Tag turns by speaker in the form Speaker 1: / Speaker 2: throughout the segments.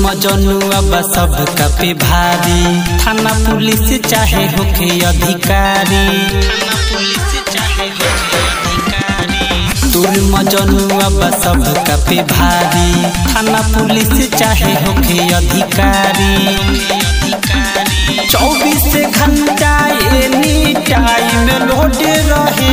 Speaker 1: मजनुआ बा सब पे भारी थाना पुलिस चाहे होके अधिकारी थाना पुलिस चाहे होके अधिकारी तोर मजनुआ बा सब पे भारी थाना पुलिस चाहे होके अधिकारी चौबीस घंटा एनी टाइम लोड रहे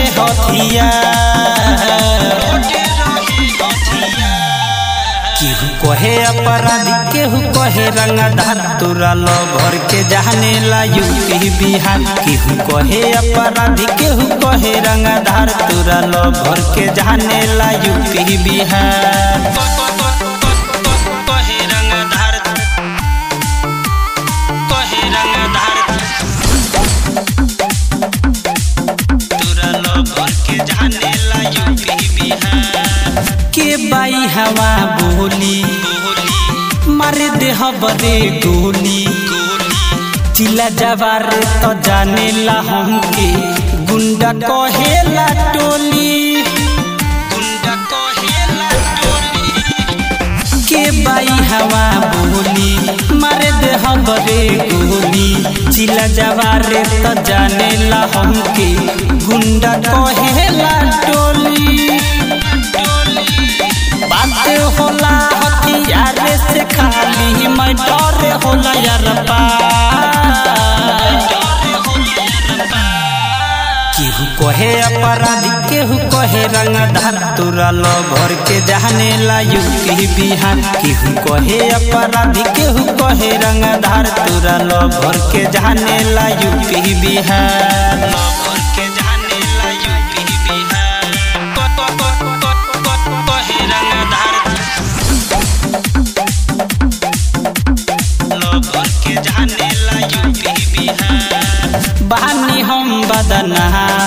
Speaker 1: हथियार केहू कहे अपराधी केहू कहे रंगदार तोरा लो भर के जाने ला यूपी बिहार केहू कहे अपराधी केहू कहे रंगदार तोरा लो भर के जाने ला यूपी बिहार कहे रंगदार कहे रंगदार तोरा लो भर के जाने ला यूपी बिहार के बाई हवा बोली मारे देह बरे गोली चिला जवार तो जाने ला हमके गुंडा कहेला टोली गुंडा कहेला टोली के बाई हवा बोली मारे देह बरे गोली चिला जवारे तो जाने ला हमके गुंडा कहेला टोली बात होला हथियार से खाली मैं डर होला यार केहू कहे अपराधी केहू कहे रंगधार तोरा लो भर के जाने ला यूपी बिहार केहू कहे अपराधी केहू कहे रंगधार तोरा लो भर के जाने ला यूपी बिहार लो भर के जाने ला यूपी बिहार कहे रंगधार लो भर के जाने ला यूपी बिहार बहानी हम बदना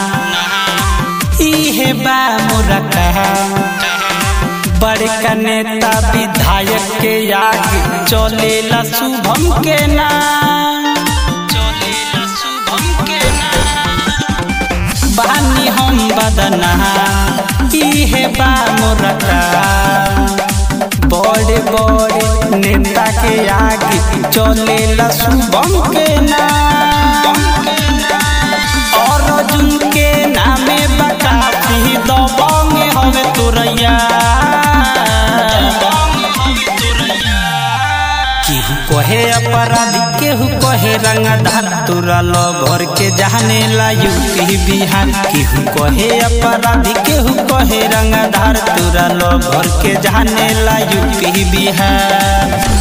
Speaker 1: इहे बा मोरा कहा बड़का नेता विधायक के आगे चलेला शुभम के नाम चलेला शुभम के नाम बानी हम बदना इहे बा मोरा कहा बड़े बड़े नेता के आगे चलेला शुभम के नाम और अर्जुन के नामे बकाफी दबंग हवे तोरैया केहू कहे अपराधी केहू कहे रंगधार तोरा लो घर के जाने ला यूपी बिहार केहू कहे अपराधी केहू कहे रंगधार तोरा लो घर के जाने ला यूपी बिहार